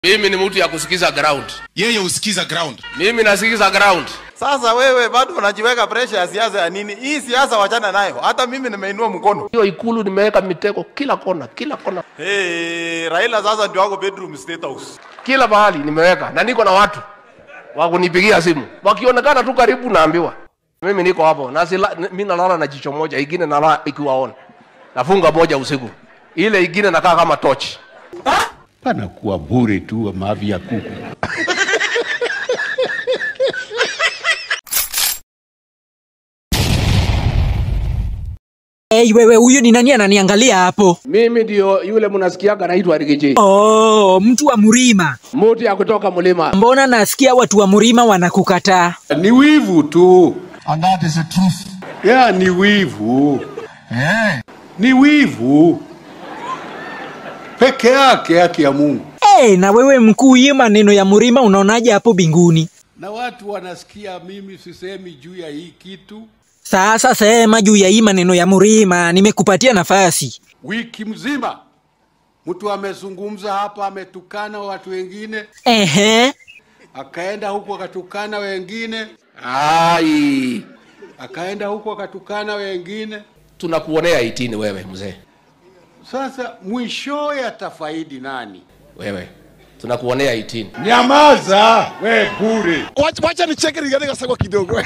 Mimi ni mtu ya kusikiza ground. yeye husikiza ground. Mimi nasikiza ground. Sasa wewe bado unajiweka pressure ya siasa ya nini? Hii siasa wachana nayo. Hata mimi nimeinua mkono. Hiyo ikulu nimeweka mitego kila kona, kila kona, Hey, Raila sasa ndio wako bedroom state house. kila mahali nimeweka, na niko na watu wa kunipigia simu, wakionekana tu karibu naambiwa mimi niko hapo na sila, mimi nalala na jicho moja, ingine nalala ikiwa on, nafunga moja usiku, ile ingine nakaa kama torch. panakuwa bure tu mavi ya kuku. Hey, wewe huyu ni nani ananiangalia hapo? Mimi ndio yule mnasikiaga naitwa Rigiji, Oh, mtu wa Mrima. mtu ya kutoka mlima. Mbona nasikia watu wa Mrima wanakukataa? Ni wivu tu And that is the truth. ya, ni wivu, Eh. ni wivu peke yake, haki ya Mungu. Hey, na wewe mkuu, hiyo maneno ya Mrima unaonaje hapo binguni? Na watu wanasikia mimi sisemi juu ya hii kitu Sasa sema juu ya hii maneno ya Mrima, nimekupatia nafasi. wiki mzima. Mtu amezungumza hapa, ametukana watu wengine, Ehe, akaenda huku akatukana wengine, Ai, akaenda huku akatukana wengine. tunakuonea itini wewe mzee, Sasa mwishowe atafaidi nani? wewe tunakuonea itini. Nyamaza we bure. Wacha, wacha nicheke Rigathi Gachagua kidogo.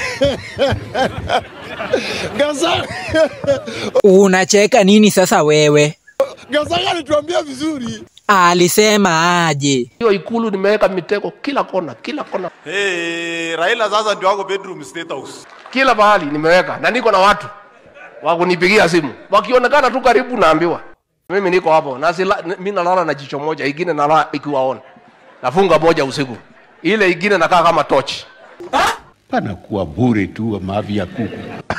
Gachagua unacheka nini sasa wewe? Gachagua alituambia vizuri. Alisema aje? Hiyo ikulu nimeweka mitego kila kona, kila kona, Hey, Raila sasa ndio wako bedroom state house. kila mahali nimeweka, na niko na watu wa kunipigia simu, wakionekana tu karibu naambiwa mimi niko hapo na sila, mimi nalala na jicho moja, ingine nalala ikiwa on, nafunga moja usiku, ile ingine nakaa kama torch. Panakuwa bure tu mavi ya kuku.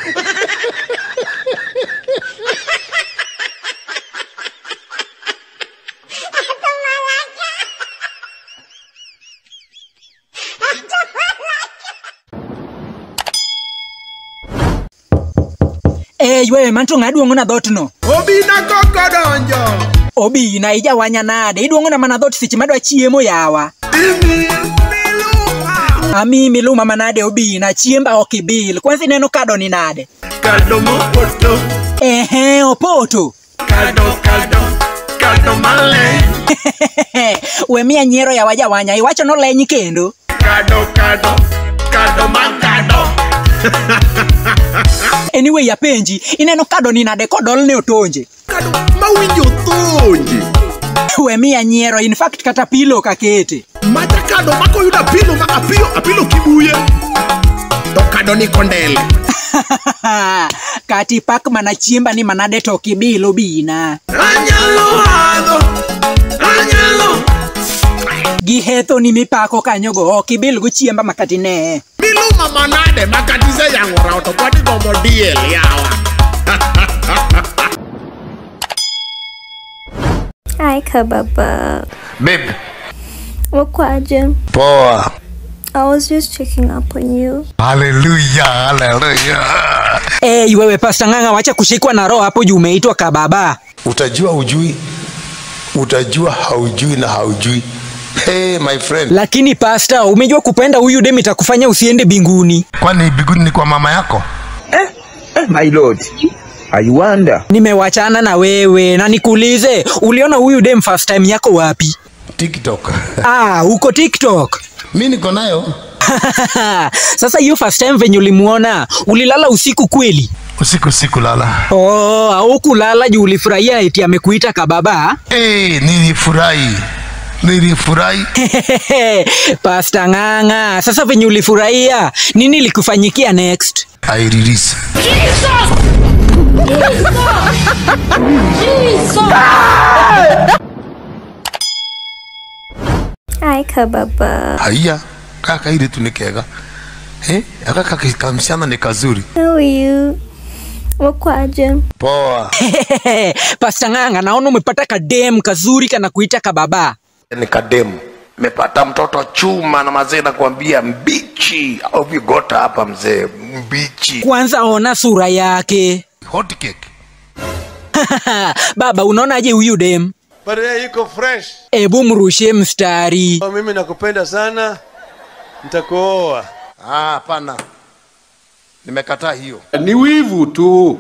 Hey, wewe manto ng'aduongo na dhot no. Obina koko donjo. Obi na ijawanya nade, iduongo na mana dhot seche madwa chiemo yawa. Imi miluma. Ami miluma manade obi na chiemba ok ibil. Kwanza ineno kado ni nade. Kado mopoto. Ehe, opoto. Kado kado. Kado male. we miya nyiero ya wajawanya iwacho noleny kendo Kado kado. Kado makado. anyway apenji ineno kado ni nade kodol ne otonje Kado mawinjo thonje. we miya nyiero in fact kata pilo kakete Macha kado mako yuda apilo ma apilo apilo kibuye. To kado ni kondele. kati pak mana chiemba ni manade to kibilo bina Anyalo hadho. Anyalo. gihetho ni mipako kanyogo ok ibil go chiemba makati ne Miluma manade makatize yango rao to pati gomo diel yawa. Hi Kababa. Babe, Wakwaje? poa. I was just checking up on you. Haleluya, haleluya. Hey, wewe pasta ng'ang'a wacha kushikwa na roho hapo juu umeitwa kababa Utajua hujui, utajua haujui na haujui. Hey, my friend. lakini pasta umejua kupenda huyu dem itakufanya usiende binguni Kwani biguni ni kwa mama yako? My lord, I wonder. nimewachana na wewe na nikuulize uliona huyu dem first time yako wapi TikTok. ah uko tiktok Mi niko nayo sasa hiyo first time venye ulimuona ulilala usiku kweli usiku siku lala. oh, au kulala juu ulifurahia eti amekuita kababa Hey, nilifurahi, nilifurahi. pasta ng'ang'a sasa venye ulifurahia nini likufanyikia next I release. Hi Kababa. Haya, kaka ile tu ni kega. Eh, aka kaka kamsichana ni kazuri. How are you? Wakwaje? Poa. pasta ng'ang'a naona umepata kadem kazuri kana kuita kababa Ni kademu. Mepata mtoto chuma na mazee nakwambia mbichi. Au vigota hapa mzee, mbichi. kwanza ona sura yake Hot cake. baba unaonaje huyu dem bado yeye iko fresh. Ebu mrushie mstari. Oh, mimi nakupenda sana, nitakuoa. Ah, hapana, nimekataa hiyo. Ni wivu tu.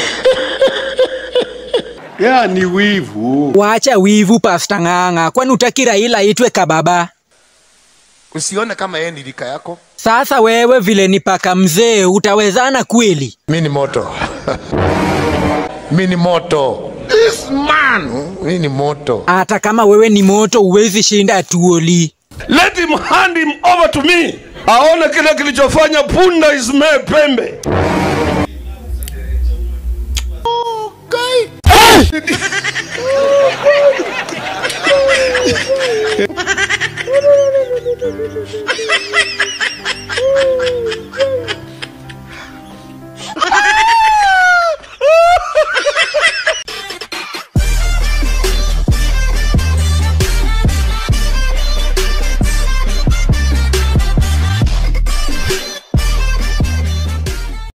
ya ni wivu. Wacha wivu Pasta Ng'ang'a, kwani utaki Raila aitwe kababa? Usione kama yeye ni rika yako. Sasa wewe vile ni paka mzee, utawezana kweli? Mi ni moto. mi ni moto. This man. Mi ni moto. Hata kama wewe ni moto, uwezi shinda tuoli. Let him hand him over to me. Aone kile kilichofanya punda isimee pembe.